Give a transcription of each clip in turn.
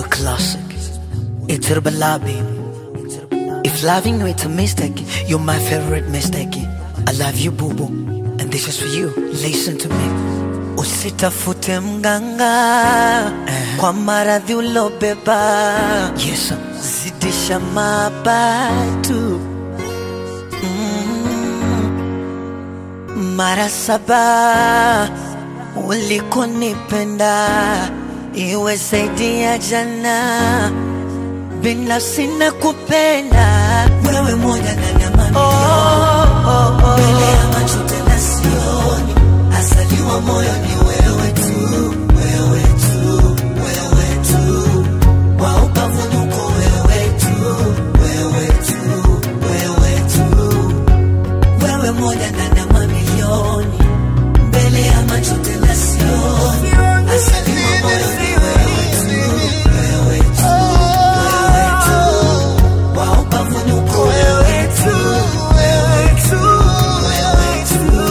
a classic. It's Herbalabi. If loving you it's a mistake, you're my favorite mistake. I love you, boo boo. And this is for you. Listen to me. Usitafute mganga kwa maradhi ulobeba. Yes, zidisha mabatu mara saba ulikonipenda iwe zaidi ya jana binafsi na kupenda wewe moja ndani ya mamilioni oh, oh, oh. mbele ya macho tena sioni asaliwa moyo ni wewe tu wewe tu wewe tu wa ukavunuko wewe tu wewe tu wewe tu wewe moja ndani ya mamilioni mbele ya macho tena sioni asaliwa moyo ni wewe tu wewe tu wewe tu wa ukavunuko wewe tu wewe tu wewe tu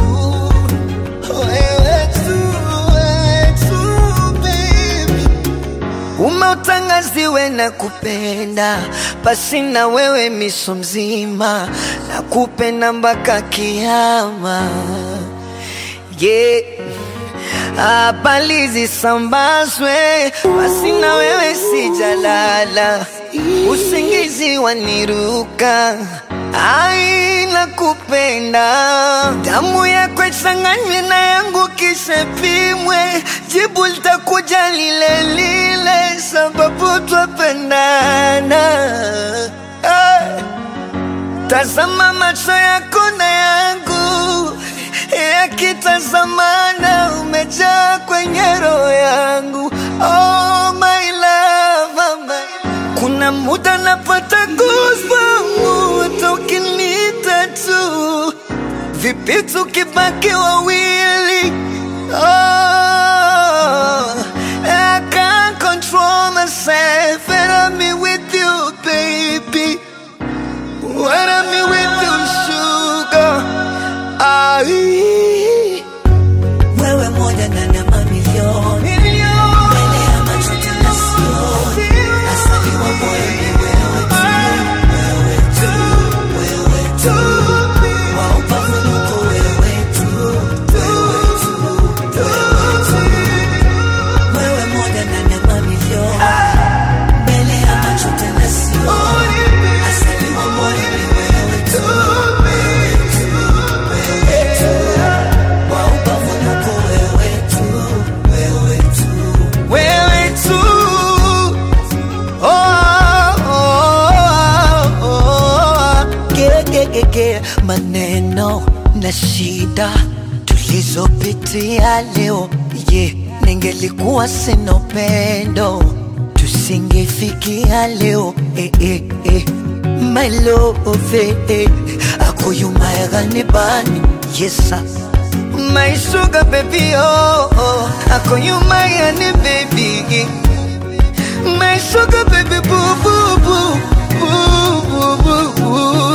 umeutangaziwe na kupenda pasi na wewe miso mzima na kupenda mpaka kiama yeah. habari zisambazwe basi na wewe sijalala usingizi waniruka ai nakupenda damu yako ichanganywe na yangu kisha pimwe jibu litakuja lile lile sababu twapendana hey. Tazama macho yako na yangu yakitazamana, umejaa kwenye roho yangu. Oh my love, oh my. Kuna muda napata goosebumps ukiniita tu, vipi tukibaki wawili? Oh, I can't control myself and I'm with you, baby. When I'm with you, sugar. Ai. Wewe moja ndani ya mamilioni. Mbele ya macho tena sioni. Asaliwa moyo ni wewe tu. Wewe tu. Wewe tu. Wa upavunuko wewe tu. Wewe tu. Wewe tu. Wewe moja ndani ya mamilioni. Mbele ya macho tena sioni. Asaliwa moyo ni wewe tu. Wewe tu. Wewe tu. Wa upavunuko wewe tu. Wewe tu. Wewe tu. Oh, oh, oh, oh. Ge- ge- ge- ge. Maneno na shida tulizopitia leo ye ningelikuwa sina upendo tusingefikia leo eh, eh, eh. My love eh, eh. akoyumayagani bani yesa My sugar baby oh, oh. akoyumayani baby My sugar baby boo boo boo boo boo boo boo